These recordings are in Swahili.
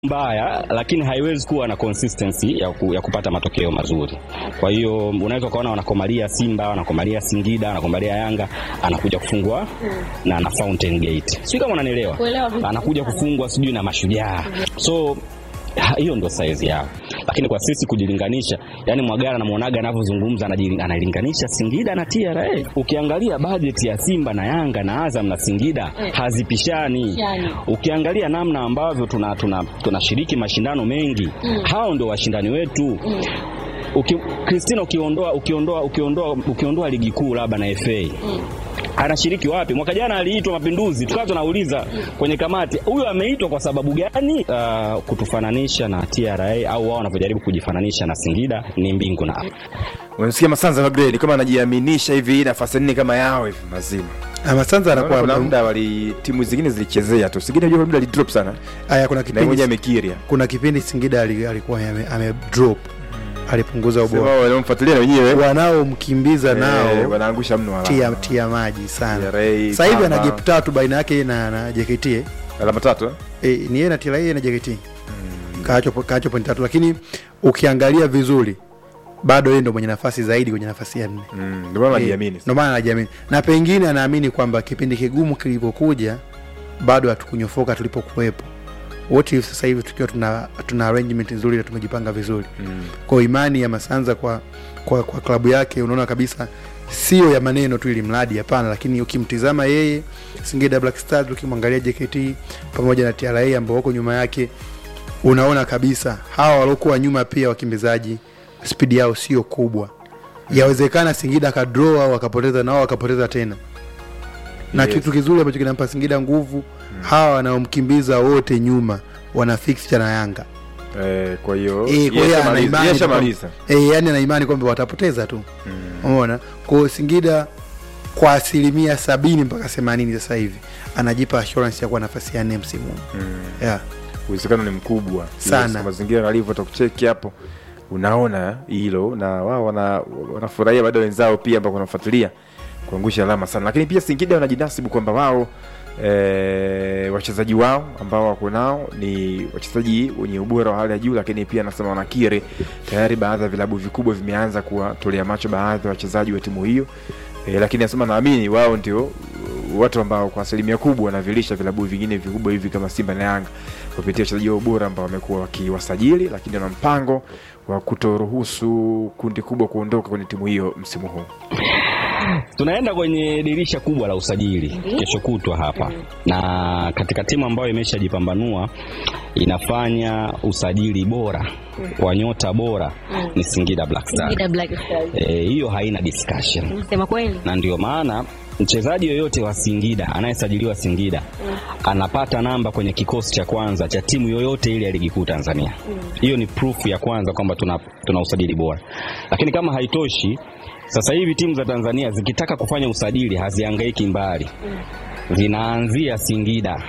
mbaya lakini haiwezi kuwa na consistency ya, ku, ya kupata matokeo mazuri. Kwa hiyo unaweza ukaona wanakomalia Simba, wanakomalia Singida, wanakomalia Yanga, anakuja kufungwa na, na Fountain Gate, sijui kama unanielewa, Kuelewa vipi? anakuja kufungwa sijui na Mashujaa, so ha- hiyo ndio size yao, lakini kwa sisi kujilinganisha, yani Mwagara namwonaga anavyozungumza anajili- analinganisha Singida na TRA. Ukiangalia bajeti ya Simba na Yanga na Azam na Singida Eh. hazipishani. Yani. Ukiangalia namna ambavyo tunashiriki tuna, tunashiriki mashindano mengi Mm. hao ndio washindani wetu Mm. Uki, Christina ukiondoa ukiondoa ukiondoa ukiondoa ligi kuu labda na FA Mm. anashiriki wapi? Mwaka jana aliitwa Mapinduzi, tukawa tunauliza kwenye kamati, huyu ameitwa kwa sababu gani? Uh, kutufananisha na TRA au wao wanavyojaribu kujifananisha na Singida ni mbingu na ardhi. Unasikia Masanza Magredi kama anajiaminisha hivi nafasi nne kama yao hivi mazima. Masanza Naona anakuwa kuna muda wali timu zingine zilichezea tu. Singida unajua muda alidrop sana. haya, kuna Na mmoja kipindi amekiria. kuna kipindi Singida ali- alikuwa ame, ame drop alipunguza Sema ubora, wanaomfuatilia na wenyewe wanaomkimbiza eh, nao wanaangusha mno tia, alama. tia maji sana. TRA, Sasa hivi ana Pamba. gap tatu baina yake na, na JKT eh. Alama tatu. eh? E, ni yeye na TRA na JKT kaacho kaacho point tatu, lakini ukiangalia vizuri bado yeye ndo mwenye nafasi zaidi kwenye nafasi ya nne. Mm, ndio maana Eh, anajiamini. Ndio maana anajiamini na pengine anaamini kwamba kipindi kigumu kilivyokuja bado hatukunyofoka tulipokuwepo. What if sasa hivi tukiwa tuna, tuna arrangement nzuri na tumejipanga vizuri Mm. kwa imani ya Masanza kwa, kwa, kwa klabu yake unaona kabisa sio ya maneno tu ili mradi hapana, lakini ukimtizama yeye Singida Black Stars, ukimwangalia JKT pamoja na TRA ambao wako nyuma yake, unaona kabisa hawa waliokuwa nyuma pia wakimbizaji spidi yao sio kubwa. Yawezekana Singida akadraw au akapoteza nao wakapoteza tena, na Yes. kitu kizuri ambacho kinampa Singida nguvu, hawa wanaomkimbiza wote nyuma wana fixture na Yanga. Eh, kwa hiyo Eh, kwa hiyo yeye ana ashamaliza- imani yeye tu ashamaliza. kwamba- eh, yani ana imani kwamba watapoteza tu Mm. umeona kwa hiyo Singida kwa asilimia sabini mpaka themanini sasa hivi anajipa assurance ya kuwa nafasi ya nne msimu huu. Mm. yeah. uwezekano ni mkubwa Sana. Yes, kwa mazingira alivyo takucheki hapo unaona hilo na wao wana, wanafurahia baada ya wenzao pia ambao wanafuatilia kuangusha alama sana lakini pia Singida wanajinasibu kwamba wao e, wachezaji wao ambao wako nao ni wachezaji wenye ubora wa hali ya juu lakini pia anasema wanakiri tayari baadhi ya vilabu vikubwa vimeanza kuwatolea macho baadhi ya wachezaji wa timu hiyo e, lakini anasema naamini wao ndio watu ambao kwa asilimia kubwa wanavilisha vilabu vingine vikubwa hivi kama Simba na Yanga kupitia wachezaji wao bora ambao wamekuwa wakiwasajili, lakini wana mpango wa kutoruhusu kundi kubwa kuondoka kwenye timu hiyo msimu huu. Tunaenda kwenye dirisha kubwa la usajili Ndiyo. kesho kutwa hapa, na katika timu ambayo imeshajipambanua inafanya usajili bora wa nyota bora ni Singida Black Stars. Singida Black Stars. Eh, hiyo haina discussion, Unasema kweli? na ndio maana mchezaji yoyote wa Singida anayesajiliwa Singida anapata namba kwenye kikosi cha kwanza cha timu yoyote ile ya ligi kuu Tanzania. Hiyo ni proof ya kwanza kwamba tuna, tuna usajili bora, lakini kama haitoshi, sasa hivi timu za Tanzania zikitaka kufanya usajili hazihangaiki mbali, zinaanzia Singida.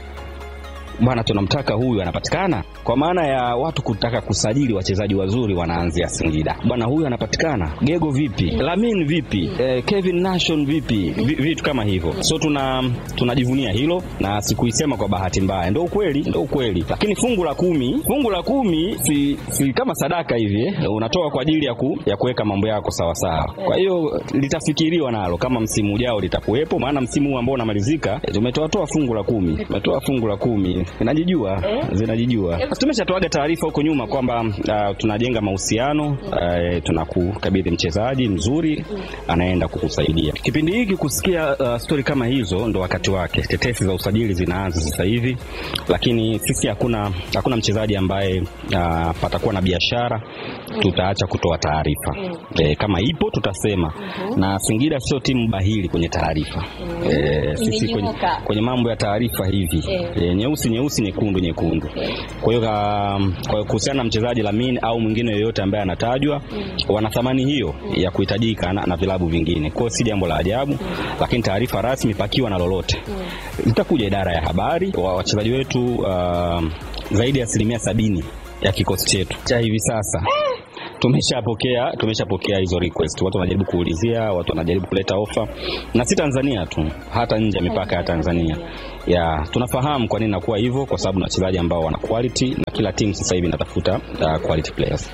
Bwana, tunamtaka huyu, anapatikana. Kwa maana ya watu kutaka kusajili wachezaji wazuri, wanaanzia Singida. Bwana, huyu anapatikana. Gego vipi? Lamin vipi? Eh, Kevin Nation vipi? Vi- Vitu kama hivyo. So tuna tunajivunia hilo, na sikuisema kwa bahati mbaya, ndio ukweli, ndio ukweli. Lakini fungu la kumi, fungu la kumi si, si kama sadaka hivi eh, unatoa kwa ajili ya ku, ya kuweka mambo yako sawa sawa. Kwa hiyo litafikiriwa nalo kama msimu ujao litakuwepo, maana msimu huu ambao unamalizika eh, tumetoa toa fungu la kumi, tumetoa fungu la kumi, zinajijua zinajijua. Tumeshatoaga taarifa huko nyuma kwamba uh, tunajenga mahusiano uh, tunakukabidhi mchezaji mzuri anaenda kukusaidia. Kipindi hiki kusikia uh, stori kama hizo ndo wakati wake. Tetesi za usajili zinaanza sasa hivi, lakini sisi hakuna hakuna mchezaji ambaye uh, patakuwa na biashara tutaacha kutoa taarifa e, kama ipo tutasema na Singida sio timu bahili kwenye taarifa e, sisi kwenye, Imenyooka. kwenye mambo ya taarifa hivi Eh. e, nyeusi nyeusi nyekundu nyekundu kwa hiyo ka- kwa hiyo kuhusiana na mchezaji Lamin au mwingine yoyote ambaye anatajwa wana thamani hiyo ya kuhitajika na, na vilabu vingine kwa hiyo si jambo la ajabu lakini taarifa rasmi pakiwa na lolote itakuja idara ya habari wa wachezaji wetu uh, zaidi ya asilimia sabini ya kikosi chetu cha hivi sasa tumeshapokea tumeshapokea hizo request. Watu wanajaribu kuulizia, watu wanajaribu kuleta ofa, na si Tanzania tu, hata nje ya mipaka ya Tanzania. Ya, tunafahamu kwa nini nakuwa hivyo, kwa sababu na wachezaji ambao wana quality na kila timu sasa hivi inatafuta uh, quality players.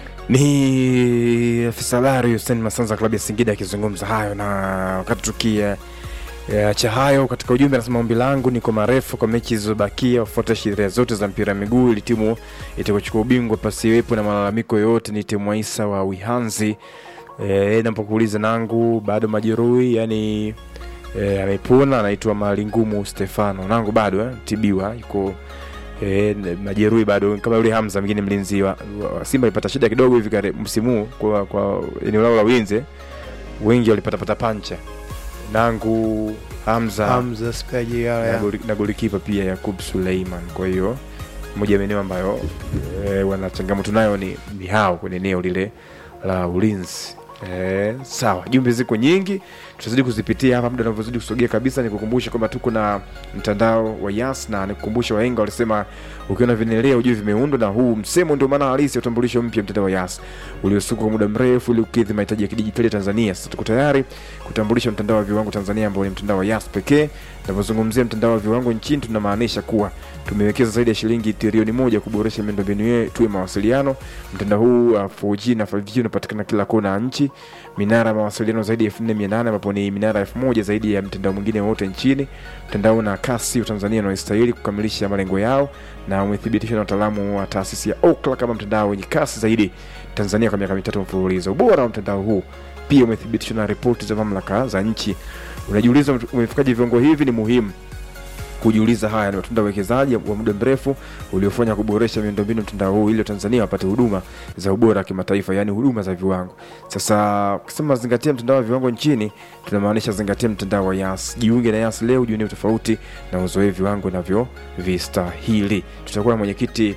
Ni afisa habari Hussein Masanza klabu ya Singida akizungumza hayo, na wakati tukia cha hayo katika ujumbe anasema, ombi langu ni kwa marefu kwa mechi zilizobakia wafuate sheria zote za mpira wa miguu ili timu itakayochukua ubingwa pasiwepo na malalamiko yoyote. Ni timu Isa wa Wihanzi. E, napokuuliza nangu bado majeruhi yani e, amepona anaitwa Malingumu Stefano nangu bado eh, tibiwa yuko e, majeruhi bado kama yule Hamza mwingine mlinzi wa, wa Simba alipata shida kidogo hivi kare msimu huu kwa, kwa eneo lao la ulinzi wengi walipatapata pancha nangu Hamza, Hamza Spaji yala na ya. goli- na golikipa pia Yakub Suleiman. Kwa hiyo moja ya maeneo ambayo e, wana changamoto nayo ni, ni hao kwenye eneo lile la ulinzi. E, sawa, jumbe ziko nyingi, tutazidi kuzipitia hapa muda unavyozidi kusogea kabisa. Nikukumbushe kwamba tuko na mtandao wa Yas na nikukumbushe, wahenga walisema ukiona vinelea ujue vimeundwa, na huu msemo ndio maana halisi ya utambulisho mpya mtandao wa Yas uliosukwa kwa muda mrefu ili kukidhi mahitaji ya kidijitali ya Tanzania. Sasa tuko tayari kutambulisha mtandao wa viwango Tanzania ambao ni mtandao wa Yas pekee. Tunapozungumzia mtandao wa viwango nchini, tunamaanisha kuwa tumewekeza zaidi ya shilingi trilioni moja kuboresha miundombinu yetu ya mawasiliano. Mtandao huu wa 4G na 5G unapatikana kila kona ya nchi, minara ya mawasiliano zaidi ya 4800 ambapo ni minara 1000 zaidi ya mtandao mwingine wote nchini. Mtandao na kasi wa Tanzania unaostahili kukamilisha malengo yao na umethibitishwa na wataalamu wa taasisi ya Ookla kama mtandao wenye kasi zaidi Tanzania kwa miaka mitatu mfululizo. Ubora wa mtandao huu pia umethibitishwa na ripoti za mamlaka za nchi. Unajiuliza umefikaje viwango hivi? Ni muhimu kujiuliza haya ni matunda ya uwekezaji wa muda mrefu uliofanya kuboresha miundombinu mtandao huu ili Tanzania wapate huduma za ubora wa kimataifa, yaani huduma za viwango. Sasa ukisema zingatia mtandao wa viwango nchini, tunamaanisha zingatia mtandao wa Yas. Jiunge na Yas leo, jiunie tofauti na uzoe viwango navyo vistahili. Tutakuwa na mwenyekiti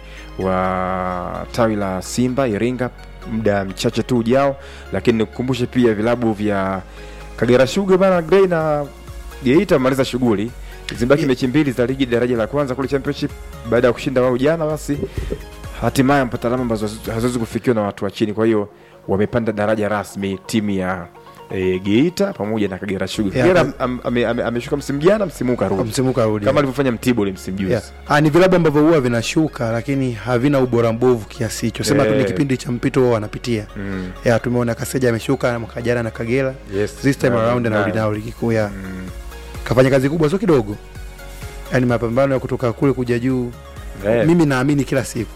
wa tawi la Simba Iringa muda mchache tu ujao, lakini nikukumbushe pia vilabu vya Kagera Sugar bana Grey na Geita maliza shughuli zimebaki Ye- mechi mbili za ligi daraja la kwanza kule championship baada ya kushinda wao jana, basi hatimaye mpata alama ambazo haziwezi kufikiwa na watu wa chini. Kwa hiyo wamepanda daraja rasmi timu ya e, Geita pamoja na Kagera Sugar. Yeah, Kagera but- am- ame- ame- ameshuka msimu jana, msimu huu karudi msimu karudi kama alivyofanya Mtibwa ule msimu juzi. Yeah. Ah, ni vilabu ambavyo huwa vinashuka lakini havina ubora mbovu kiasi hicho sema tu ni Eh. kipindi cha mpito wao wanapitia Mm. yeah, tumeona Kaseja ameshuka mwaka jana na Kagera Yes. this time Na- around na- anarudi nao ligi kuu ya Mm. kafanya kazi kubwa sio kidogo yaani mapambano ya kutoka kule kuja juu Eh. mimi naamini kila siku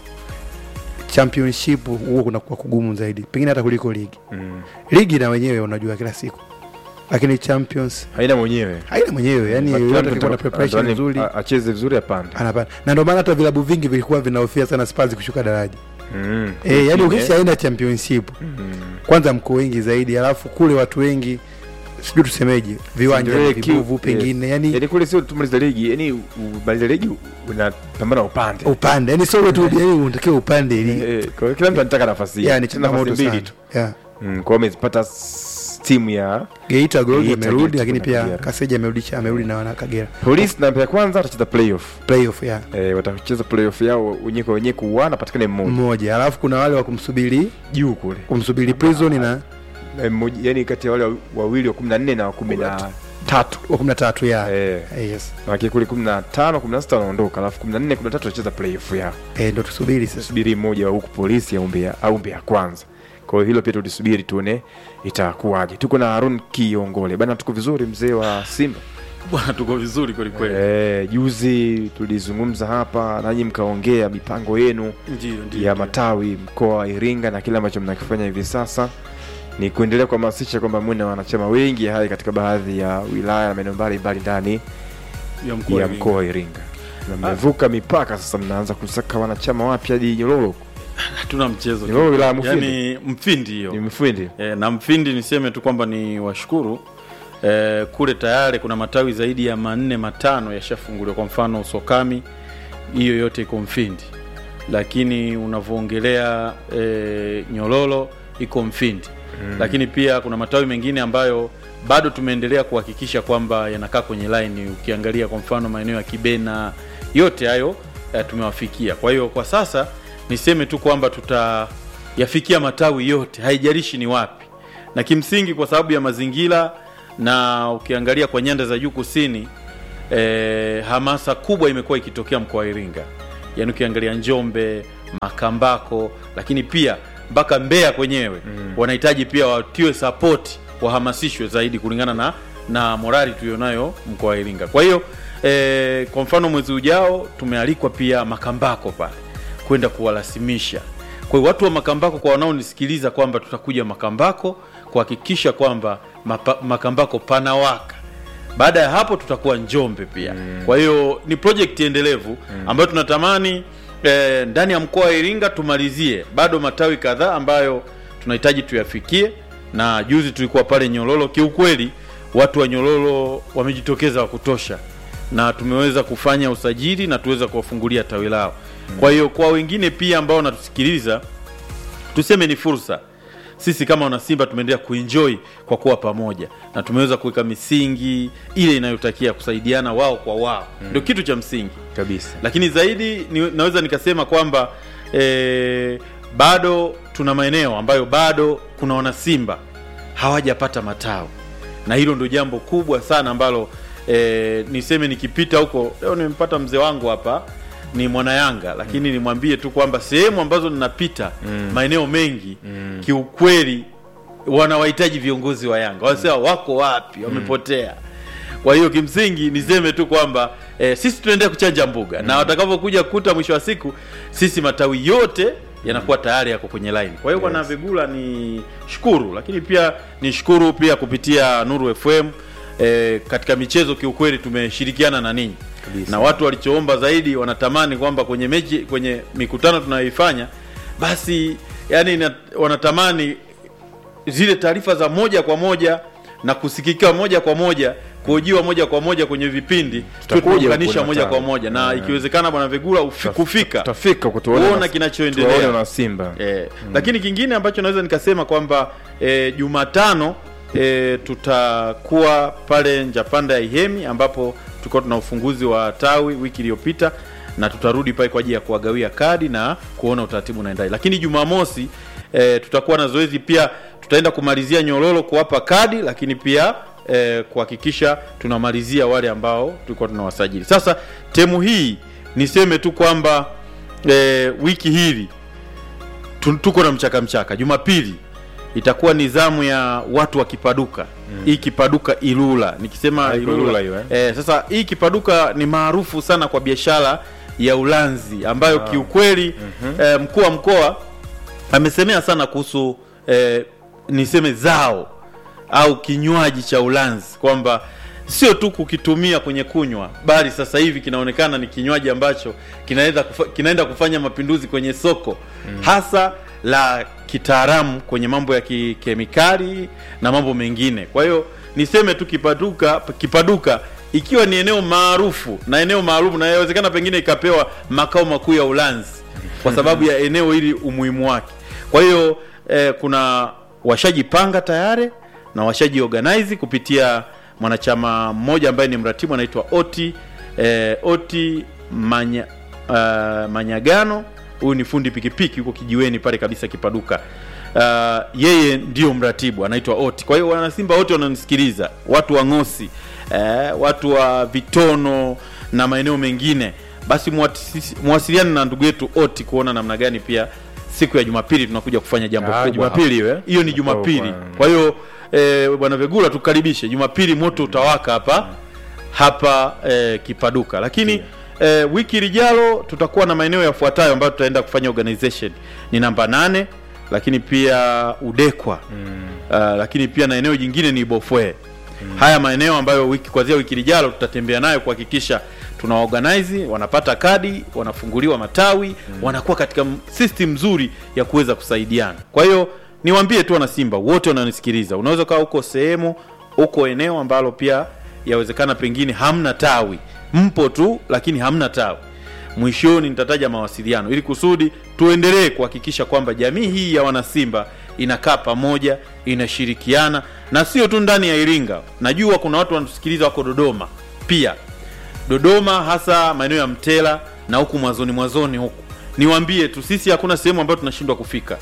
championship huo kunakuwa kugumu zaidi pengine hata kuliko ligi Mm. ligi na wenyewe unajua kila siku lakini champions haina mwenyewe haina mwenyewe yani But yoyote Trump akikuwa na anataka- preparation anadhani nzuri a- acheze vizuri apande anapanda na ndio maana hata vilabu vingi vilikuwa vinahofia sana Spurs kushuka daraja Mm. eh yani Eh. ukisha aina championship Mm. kwanza mko wengi zaidi alafu kule watu wengi sijui tusemeje viwanja Ndio ni ile vibovu kiu- pengine yani Yaani kule sio tumaliza ligi, yani umaliza ligi unapambana upande. upande yani sio tu yani unatakiwa upande ili Eh, kwa hiyo kila mtu anataka nafasi yani yake. Tena nafasi changamoto mbili sana tu. yeah. Mm, kwa hiyo amezipata s- timu ya Geita Gold Geita, amerudi Geita lakini kuna pia Kagera. Kaseja amerudi amerudi na wana Kagera Police na ya kwanza watacheza playoff. playoff ya Eh, watacheza playoff yao wenyewe kwa wenyewe kuuana patikane mmoja mmoja alafu kuna wale wa kumsubiri juu kule. kumsubiri prison na Eh, mmoja yani kati ya wale wawili wa 14 na wa 13. wa 13 ya Eh, Eh, yes waki kule 15, 16 wanaondoka, alafu 14, 13 watacheza playoff yao. eh ndo tusubiri sasa tusubiri mmoja wa huku polisi aumbe ya- aumbe ya kwanza kwa hiyo hilo pia tulisubiri tuone itakuwaje tuko na harun kiongole bana tuko vizuri mzee wa simba bwana tuko vizuri kwelikweli e, juzi tulizungumza hapa nanyi mkaongea mipango yenu ndio ndio ya matawi mkoa wa iringa na kile ambacho mnakifanya hivi sasa ni kuendelea kuhamasisha kwamba mwe na wanachama wengi hai katika baadhi ya wilaya na maeneo mbalimbali ndani ya mkoa ya wa mkoa wa iringa na mmevuka mipaka sasa mnaanza kusaka wanachama wapya hadi nyororo hatuna mchezo Ni wewe wilaya Mufindi? yani mfindi hiyo ni mfindi e, na mfindi niseme tu kwamba ni washukuru e, kule tayari kuna matawi zaidi ya manne matano yashafunguliwa kwa mfano usokami hiyo yote iko mfindi lakini unavyoongelea e, nyololo iko mfindi mm. lakini pia kuna matawi mengine ambayo bado tumeendelea kuhakikisha kwamba yanakaa kwenye line ukiangalia kwa mfano maeneo ya kibena yote hayo e, tumewafikia kwa hiyo kwa sasa niseme tu kwamba tuta yafikia matawi yote, haijalishi ni wapi, na kimsingi kwa sababu ya mazingira na ukiangalia kwa nyanda za juu kusini eh, hamasa kubwa imekuwa ikitokea mkoa wa Iringa, yaani ukiangalia Njombe, Makambako, lakini pia mpaka Mbeya kwenyewe mm. wanahitaji pia watiwe sapoti, wahamasishwe zaidi kulingana na na morali tulionayo mkoa wa Iringa. Kwa hiyo eh, kwa mfano mwezi ujao tumealikwa pia Makambako pale kwenda kuwarasimisha. Kwa hiyo watu wa Makambako, kwa wanaonisikiliza, kwamba tutakuja Makambako kuhakikisha kwamba mapa, Makambako panawaka. Baada ya hapo tutakuwa Njombe pia mm. Kwa hiyo ni project endelevu mm. ambayo tunatamani eh, ndani ya mkoa wa Iringa tumalizie bado matawi kadhaa ambayo tunahitaji tuyafikie, na juzi tulikuwa pale Nyololo. Kiukweli watu wa Nyololo wamejitokeza wa kutosha na tumeweza kufanya usajili na tuweza kuwafungulia tawi lao. Kwa hiyo kwa wengine pia ambao wanatusikiliza, tuseme ni fursa. Sisi kama wanasimba tumeendelea kuenjoy kwa kuwa pamoja na tumeweza kuweka misingi ile inayotakia kusaidiana wao kwa wao, ndio kitu cha msingi kabisa lakini zaidi ni, naweza nikasema kwamba e, bado tuna maeneo ambayo bado kuna wanasimba hawajapata matawi na hilo ndio jambo kubwa sana ambalo e, niseme nikipita huko leo nimempata mzee wangu hapa ni mwana Yanga lakini nimwambie tu kwamba sehemu ambazo ninapita maeneo mengi kiukweli wanawahitaji viongozi wa Yanga wanasema wako wapi wamepotea kwa hiyo kimsingi niseme tu kwamba e, sisi tunaendelea kuchanja mbuga na watakavyokuja kuta mwisho wa siku sisi matawi yote yanakuwa tayari yako kwenye line. Kwa hiyo bwana Vigula ni shukuru, lakini pia ni shukuru pia kupitia Nuru FM e, katika michezo kiukweli tumeshirikiana na ninyi Kabisa. na watu walichoomba zaidi wanatamani kwamba kwenye mechi kwenye mikutano tunayoifanya basi yani na, wanatamani zile taarifa za moja kwa moja na kusikika moja kwa moja kuhojiwa moja kwa moja kwenye vipindi Tutakuja tunaunganisha huko moja Natal. kwa moja na ikiwezekana bwana Vigula ufi, kufika tutafika kutuona kuona na- kinachoendelea. tuwaone na Simba Eh, lakini kingine ambacho naweza nikasema kwamba eh, Jumatano eh, tutakuwa pale Njapanda ya Ihemi ambapo tulikuwa tuna ufunguzi wa tawi wiki iliyopita na tutarudi pale kwa ajili ya kuwagawia kadi na kuona utaratibu unaendaje. Lakini Jumamosi eh, tutakuwa na zoezi pia, tutaenda kumalizia Nyororo kuwapa kadi, lakini pia eh, kuhakikisha tunamalizia wale ambao tulikuwa tunawasajili. Sasa temu hii niseme tu kwamba eh, wiki hili tu- tuko na mchaka mchaka. Jumapili itakuwa ni zamu ya watu wa Kipaduka hii Kipaduka Ilula, nikisema Ah, iko Ilula, Ilula hiyo, eh? eh, sasa hii Kipaduka ni maarufu sana kwa biashara ya ulanzi ambayo kiukweli eh, mkuu wa mkoa amesemea sana kuhusu eh, niseme zao au kinywaji cha ulanzi kwamba sio tu kukitumia kwenye kunywa bali sasa hivi kinaonekana ni kinywaji ambacho kinaweza kufa, kinaenda kufanya mapinduzi kwenye soko hasa la kitaalamu kwenye mambo ya kikemikali na mambo mengine. Kwa hiyo niseme tu Kipaduka, Kipaduka ikiwa ni eneo maarufu na eneo maalum na inawezekana pengine ikapewa makao makuu ya ulanzi kwa sababu ya eneo hili umuhimu wake. Kwa hiyo eh, kuna washajipanga tayari na washaji organize kupitia mwanachama mmoja ambaye ni mratibu anaitwa Oti eh, Oti Manya, uh, Manyagano. Huyu ni fundi pikipiki yuko kijiweni pale kabisa Kipaduka. Uh, yeye ndio mratibu anaitwa Oti. Kwa hiyo wanasimba wote wananisikiliza, watu wa Ngosi eh, watu wa Vitono na maeneo mengine, basi muwatisi- muwasiliane na ndugu yetu Oti kuona namna gani pia siku ya Jumapili tunakuja kufanya jambo Ah, kubwa. Jumapili hiyo, eh? Hiyo ni Jumapili. kwa- Kwa hiyo eh, bwana Vegula tukaribishe Jumapili, moto utawaka hapa hapa eh, Kipaduka. Lakini eh, wiki lijalo tutakuwa na maeneo yafuatayo ambayo tutaenda kufanya organization ni namba nane, lakini pia Udekwa uh, lakini pia na eneo jingine ni Bofwe. Haya maeneo ambayo wiki kuanzia wiki lijalo tutatembea nayo kuhakikisha tuna organize, wanapata kadi, wanafunguliwa matawi, wanakuwa katika m- system nzuri ya kuweza kusaidiana. Kwa hiyo niwaambie tu wana Simba wote wananisikiliza, unaweza ukawa huko sehemu huko eneo ambalo pia yawezekana pengine hamna tawi, mpo tu lakini hamna tawi mwishoni nitataja mawasiliano ili kusudi tuendelee kuhakikisha kwamba jamii hii ya wanasimba inakaa pamoja inashirikiana na sio tu ndani ya iringa najua kuna watu wanatusikiliza wako dodoma pia dodoma hasa maeneo ya mtela na huku mwanzoni mwanzoni huku niwaambie tu sisi hakuna sehemu ambayo tunashindwa kufika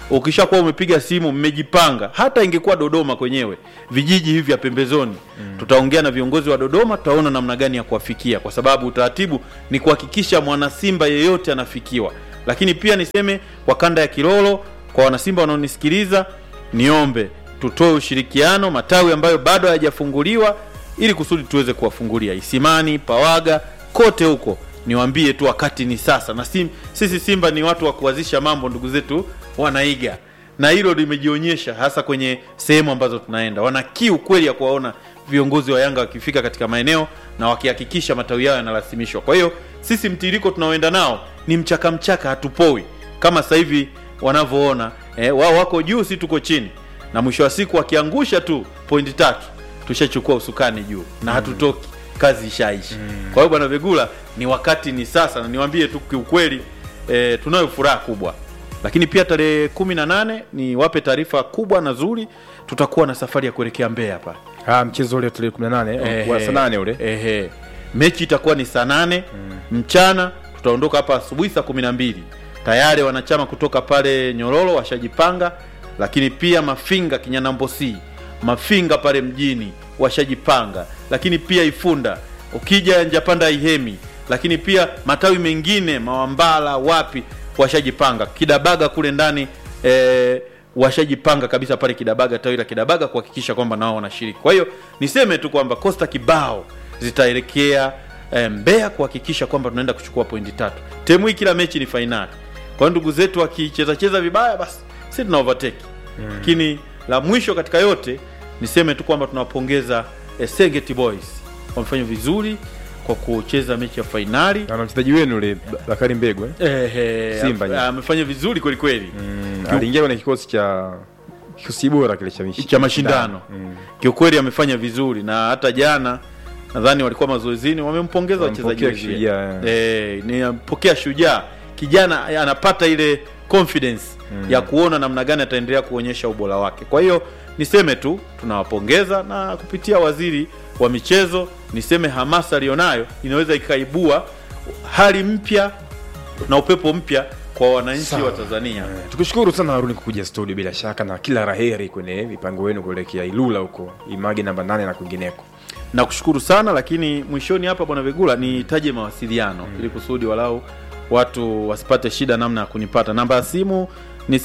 ukishakuwa umepiga simu mmejipanga hata ingekuwa dodoma kwenyewe vijiji hivi vya pembezoni mm. tutaongea na viongozi wa dodoma tutaona namna gani ya kuwafikia kwa sababu utaratibu ni kuhakikisha mwanasimba yeyote anafikiwa lakini pia niseme kwa kanda ya kilolo kwa wanasimba wanaonisikiliza niombe tutoe ushirikiano matawi ambayo bado hayajafunguliwa ili kusudi tuweze kuwafungulia isimani pawaga kote huko niwaambie tu wakati ni sasa na sim, sisi simba ni watu wa kuanzisha mambo ndugu zetu wanaiga na hilo limejionyesha hasa kwenye sehemu ambazo tunaenda wana kiu kweli ya kuwaona viongozi wa yanga wakifika katika maeneo na wakihakikisha matawi yao yanarasimishwa kwa hiyo sisi mtiririko tunaoenda nao ni mchaka mchaka hatupoi kama sasa hivi wanavyoona eh, wao wako juu si tuko chini na mwisho wa siku wakiangusha tu pointi tatu tushachukua usukani juu na hatutoki kazi ishaishi mm. kwa hiyo bwana vegula ni wakati ni sasa na niwambie tu kiukweli e, tunayo furaha kubwa lakini pia tarehe kumi na nane ni wape taarifa kubwa na zuri tutakuwa na safari ya kuelekea mbea hapa Ah, mchezo ule tarehe 18 wa saa nane ule ehe. mechi itakuwa ni saa nane mm. mchana tutaondoka hapa asubuhi saa kumi na mbili tayari wanachama kutoka pale nyororo washajipanga lakini pia mafinga kinyanambosi mafinga pale mjini washajipanga lakini pia ifunda ukija njapanda ihemi lakini pia matawi mengine mawambala wapi washajipanga kidabaga kule ndani eh, washajipanga kabisa pale kidabaga tawi la kidabaga kuhakikisha kwamba nao wanashiriki kwa hiyo niseme tu kwamba kosta kibao zitaelekea eh, mbeya kuhakikisha kwamba tunaenda kuchukua pointi tatu temu hii kila mechi ni fainali kwa hiyo ndugu zetu wakichezacheza vibaya basi si tuna overtake lakini la mwisho katika yote niseme tu kwamba tunawapongeza eh, Serengeti boys wamefanya vizuri kwa kucheza mechi ya fainali na mchezaji wenu yule Bakari Mbegu eh? Ehe, Simba, am- yeah. amefanya vizuri kwelikweli mm, aliingia kwenye kikosi cha kikosi bora kile cha mishi- cha mashindano Mm. kiukweli amefanya vizuri na hata jana nadhani walikuwa mazoezini wamempongeza wachezaji Wamempokea wenzie. Shujaa, Eh, ni ampokea shujaa kijana anapata ile confidence mm. ya kuona namna gani ataendelea kuonyesha ubora wake kwa hiyo niseme tu tunawapongeza na kupitia waziri wa michezo niseme hamasa aliyonayo inaweza ikaibua hali mpya na upepo mpya kwa wananchi Sawa. wa tanzania tukushukuru sana haruni kukuja studio bila shaka na kila raheri kwenye mipango wenu kuelekea ilula huko imagi namba nane na kwingineko nakushukuru sana lakini mwishoni hapa bwana vegula nitaje mawasiliano mm. ili kusudi walau watu wasipate shida namna ya kunipata namba ya simu ni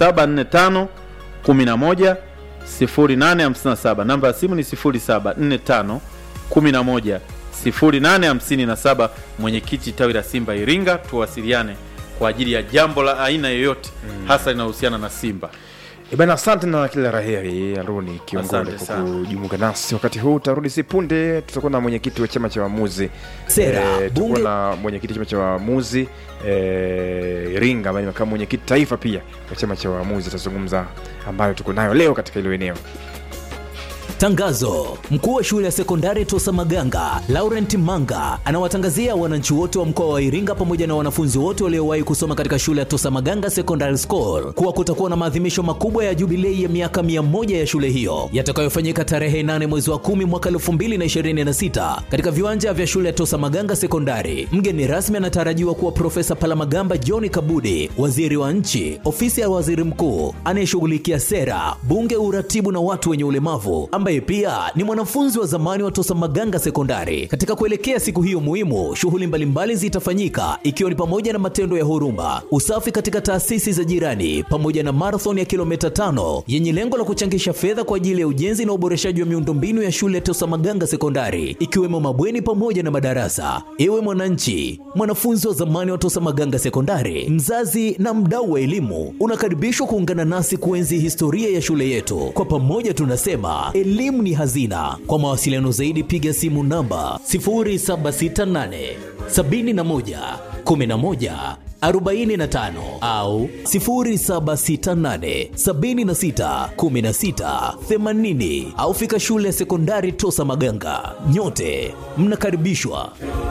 0745 11 0857 namba ya simu ni 0745 11 0857 mwenyekiti tawi la simba iringa tuwasiliane kwa ajili ya jambo la aina yoyote mm. hasa linahusiana na simba E bana, asante na kila raheri Aruni Kiongole Asante kwa sana. kujumuika nasi wakati huu. Tarudi si punde, tutakuwa na mwenyekiti wa chama cha waamuzi Sera, Eh, tutakuwa bunge- na mwenyekiti wa chama cha waamuzi eh, Iringa ambaye ni makamu mwenyekiti taifa pia wa chama cha waamuzi, atazungumza ambayo tuko nayo leo katika hilo eneo. Tangazo: mkuu wa shule ya sekondari Tosa Maganga Laurent Manga anawatangazia wananchi wote wa mkoa wa Iringa pamoja na wanafunzi wote waliowahi kusoma katika shule ya Tosa Maganga Secondary School kuwa kutakuwa na maadhimisho makubwa ya jubilei ya miaka 100 ya shule hiyo yatakayofanyika tarehe 8 mwezi wa 10 mwaka 2026 katika viwanja vya shule ya Tosa Maganga Sekondari. Mgeni rasmi anatarajiwa kuwa Profesa Palamagamba John Kabudi, waziri wa nchi, ofisi ya waziri mkuu anayeshughulikia sera, bunge, uratibu na watu wenye ulemavu, ambaye pia ni mwanafunzi wa zamani wa Tosa Maganga Sekondari. Katika kuelekea siku hiyo muhimu, shughuli mbalimbali zitafanyika ikiwa ni pamoja na matendo ya huruma, usafi katika taasisi za jirani, pamoja na marathon ya kilomita tano yenye lengo la kuchangisha fedha kwa ajili ya ujenzi na uboreshaji wa miundombinu ya shule ya Tosa Maganga Sekondari, ikiwemo mabweni pamoja na madarasa. Ewe mwananchi, mwanafunzi wa zamani wa Tosa Maganga Sekondari, mzazi na mdau wa elimu, unakaribishwa kuungana nasi kuenzi historia ya shule yetu. Kwa pamoja tunasema elimu ni hazina. Kwa mawasiliano zaidi, piga simu namba 0768 71 11 45 au 0768 76 16 80 au fika shule ya sekondari Tosa Maganga. Nyote mnakaribishwa.